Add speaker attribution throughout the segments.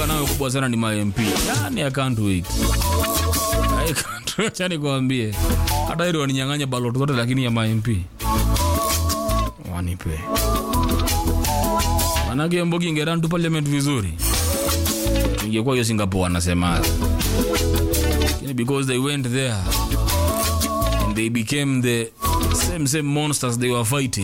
Speaker 1: nayo kubwa sana ni mamp yani i can't wait I can't wait yani kuambie hata ili waninyang'anya ballot zote lakini ya mamp wanipe manake mbogi ingeran tu parliament vizuri ingekuwa hiyo singapore wanasemaga Lakini because they went there and they became the same same monsters they were fighting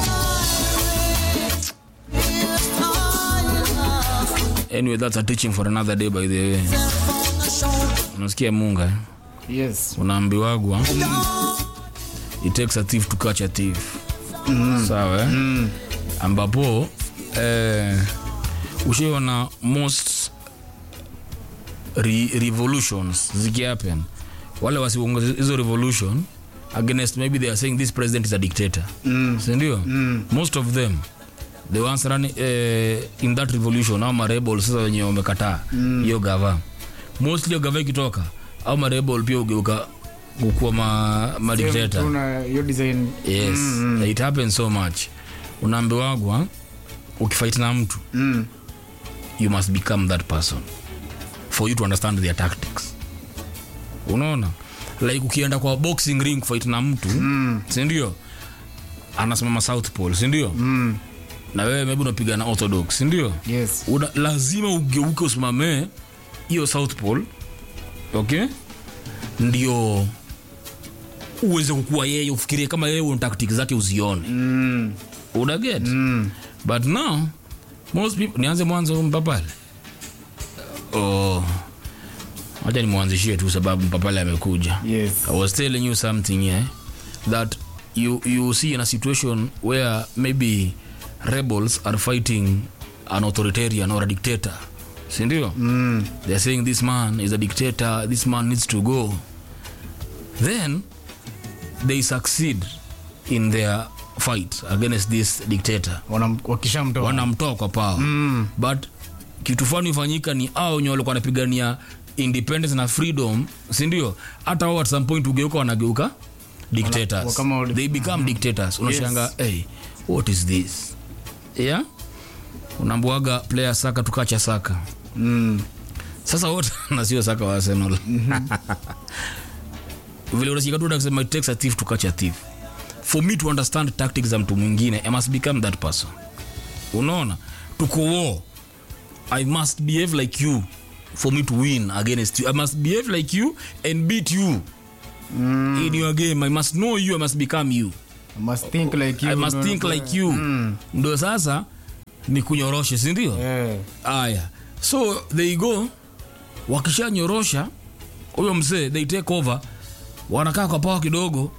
Speaker 1: anyway that's a teaching for another day by the way unasikia munga eh?
Speaker 2: yes
Speaker 1: unaambiwagwa it takes a thief to catch a thief sawa eh? ambapo eh, ushiona most re revolutions zikihappen wale wasiuongoza hizo revolution against maybe they are saying this president is a dictator mm. sindio mm. most of them the ones run, eh, in that revolution au marebel sasa wenye wamekataa hiyo mm. gava mostly hiyo gava ikitoka au marebel pia ugeuka kukuwa ma, ma dictator
Speaker 2: tuna hiyo design
Speaker 1: yes mm, it happens so much unaambiwagwa ukifight na mtu
Speaker 2: mm.
Speaker 1: you must become that person for you to understand their tactics unaona like ukienda kwa boxing ring fight na mtu mm. sindio anasimama south pole sindio
Speaker 2: Mm.
Speaker 1: na wewe maybe unapiga na orthodox sindio
Speaker 2: yes
Speaker 1: Una, lazima ugeuke usimamee hiyo south pole okay ndio uweze kukua yeye ufikirie kama yeye una tactic zake uzione
Speaker 2: mm.
Speaker 1: unaget
Speaker 2: Mm.
Speaker 1: but now most people nianze mwanzo mpapale oh wacha nimwanzishie tu sababu mpapale amekuja
Speaker 2: yes
Speaker 1: I was telling you something here that you you see in a situation where maybe rebels are fighting an authoritarian or a dictator sindio
Speaker 2: mm.
Speaker 1: they're saying this man is a dictator this man needs to go then they succeed in their fight against this dictator
Speaker 2: Wanam- wakishamtoa
Speaker 1: wanamtoa kwa power mm. but kitu fani ufanyika ni au wenye walikuwa wanapigania independence na freedom sindio hata wao at some point ugeuka wanageuka dictators
Speaker 2: wa- kama wali-
Speaker 1: they become dictators unashanga hey, what is this yeah unaambiwaga player saka tukacha saka
Speaker 2: mm.
Speaker 1: sasa wote na sio saka wa arsenal vile unashika tu kusema it takes a thief to catch a thief for me to understand tactics za mtu mwingine i must become that person unaona tuko war i must behave like you for me to win against you i must behave like you and beat you mm. in your game i must know you i must become you
Speaker 2: I must think like you
Speaker 1: i must think like you
Speaker 2: Mm.
Speaker 1: ndo sasa ni kunyoroshe sindio
Speaker 2: yeah.
Speaker 1: aya so they go wakishanyorosha huyo mzee they take over wanakaa kwa pawa kidogo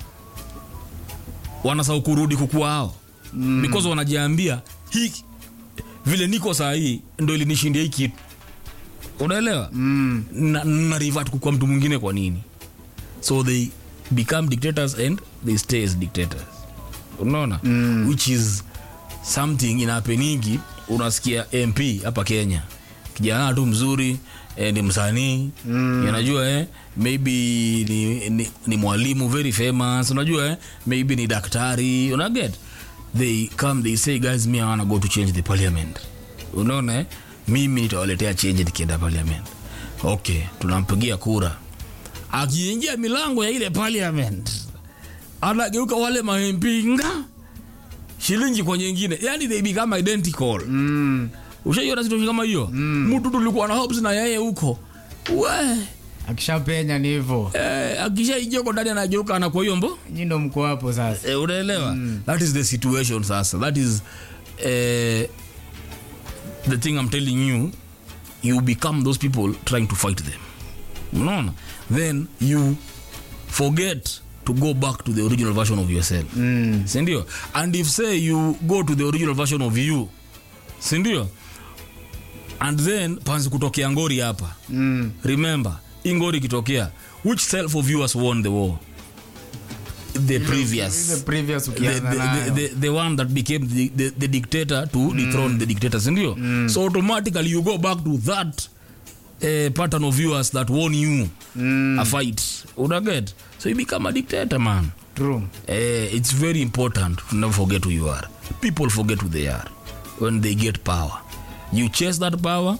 Speaker 1: wanasau kurudi kukua hao mm. because wanajiambia hii vile niko saa hii ndo ilinishindia hii kitu unaelewa
Speaker 2: mm.
Speaker 1: na, na revert kukua mtu mwingine kwa nini so they become dictators and they stay as dictators unaona mm. which is something inapeningi unasikia mp hapa kenya kijana tu mzuri eh, ni msanii mm. unajua eh, maybe ni, ni, ni mwalimu very famous unajua eh, maybe ni daktari unaget they come they say guys me I wanna go to change the parliament unaona eh? mimi nitawaletea change nikienda parliament okay tunampigia kura akiingia milango ya ile parliament anageuka wale maempinga shilingi kwa nyingine yani they become identical
Speaker 2: Mm.
Speaker 1: ushaiona situation kama hiyo mtu tulikuwa na hopes na yeye huko we
Speaker 2: akishapenya ni hivyo
Speaker 1: eh, akishaingia huko ndani anageuka anakuwa hiyo mbo
Speaker 2: nyi ndo mko hapo sasa
Speaker 1: eh, unaelewa that is the situation sasa that is eh, the thing i'm telling you you become those people trying to fight them unaona then you forget to go back to the original version of yourself
Speaker 2: mm.
Speaker 1: sindio and if say you go to the original version of you sindio and then panzi kutokea ngori hapa
Speaker 2: Mm.
Speaker 1: remember hii ngori ikitokea which self of you has won the war the previous
Speaker 2: The previous
Speaker 1: the,
Speaker 2: ukianza
Speaker 1: the,
Speaker 2: nayo.
Speaker 1: the, the, the one that became the, the, the dictator to dethrone the dictator sindio so automatically you go back to that uh, pattern of yours that won you
Speaker 2: Mm.
Speaker 1: a fight unaget so you become a dictator man
Speaker 2: True.
Speaker 1: uh, it's very important to never forget who you are people forget who they are when they get power you chase that power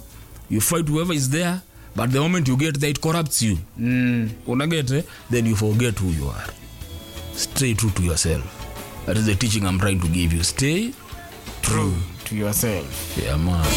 Speaker 1: you fight whoever is there but the moment you get there it corrupts you
Speaker 2: Mm.
Speaker 1: unaget eh? then you forget who you are stay true to yourself that is the teaching i'm trying to give you stay true
Speaker 2: To yourself.
Speaker 1: yeah man